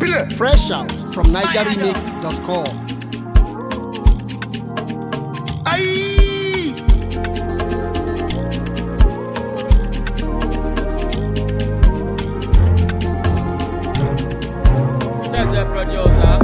Fresh out from NigerRemix.com. Aye. Jaja producer.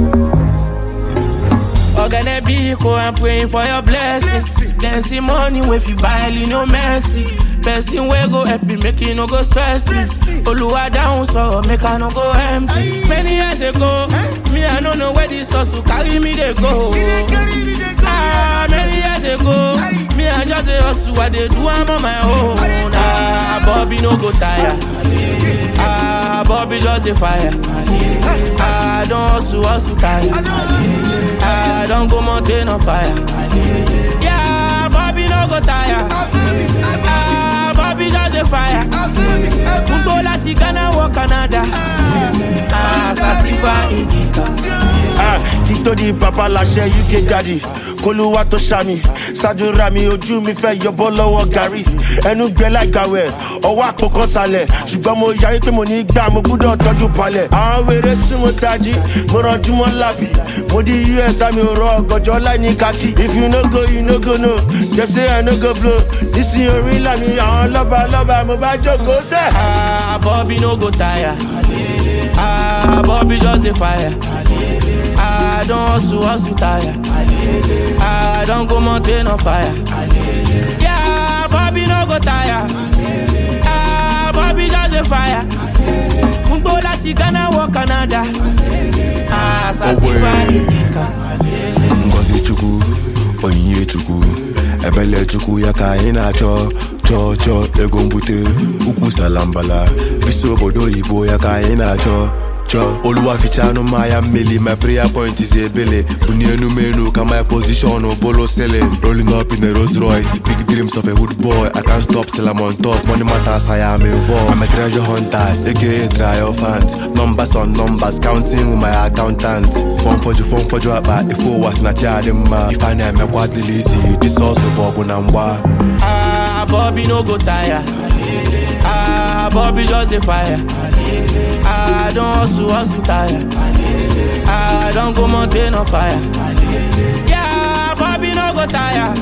Ogene Biko, I'm praying for your blessings. Then see money if you buy, you no mercy. Person wey go help me, make you no go stress me. Oluwa down, so make I no go empty. Many years ago, me I no know where this hustle carry me they go. Ah, many years ago, me I just a hustle, I dey do am on my own. Ah, Bobby no go tire. Ah, Bobby just a fire. Ah, don't hustle, hustle tire. Ah, don't go mountain on fire. Yeah, Bobby no go tire. Ah, Bobby just a fire. Gbogbo láti Ghana wọ Canada. Ah, Sasifa Indica. Ah, kí tó di bàbá láṣẹ uk daddy kólúwà tó ṣàmì ṣàdúrà mi ojú mi fẹ́ yọbọ́ lọ́wọ́ gàrí ẹnu gbẹ láìgbàwẹ̀ ọwọ́ àpò kan sálẹ̀ ṣùgbọ́n mo yarí pé mo ní gbà mo gbúdọ̀ tọ́jú palẹ̀ àwọn wèrè sún mo tají mo rànjú mọ́ lábì mo di us àmì òrò ọ̀gànjọ́ láì ní kákì if you no go you no go no dem say i no go blow nísìnyí orí làmì àwọn lọ́ba lọ́ba mo bá jókòó sẹ́. Ah, Bobby no go tire. Ah, Bobby just a fire. Ah, don't hustle, hustle tire. Ah, don't go mountain on fire. Yeah, Bobby no go tire. Ah, Bobby just a fire. Gbogbo láti Ghana wọ Canada. Ah, Sasifa Indica. ngozi chukwu onyinye chukwu ebele chukwu ya ka anyị na-achọ chọọ chọọ ego mbute ukwu salambala bisi obodo oyibo ya ka anyị na-achọ chọọ oluwa ficha anụ mmanya mmeli my prayer point is ebele bunie enumenu ka my position bolo selling rolling up in a Rolls Royce big dreams of a hood boy I can't stop till I'm on top money matters I am involved I'm a treasure hunter aka triumphant numbers on numbers counting with my accountant fọn fọjụ fọn fọjụ akpa ife ụwa si na chi adị mma ife a na-emekwa dịla isi disọsụ bụ ọgụ na mgba Ah, Bobby no go tire. Ah, Bobby just a fire. Ah, don't hustle, hustle tire. Ah, don't go mountain on fire. Yeah, Bobby no go tire.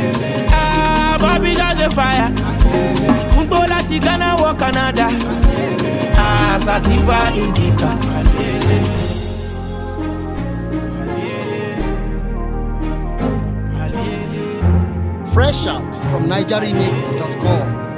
Ah, Bobby just a fire. Gbogbo láti Ghana wọ Canada. Ah, Sasifa Indica. Fresh out from NigerRemix.com.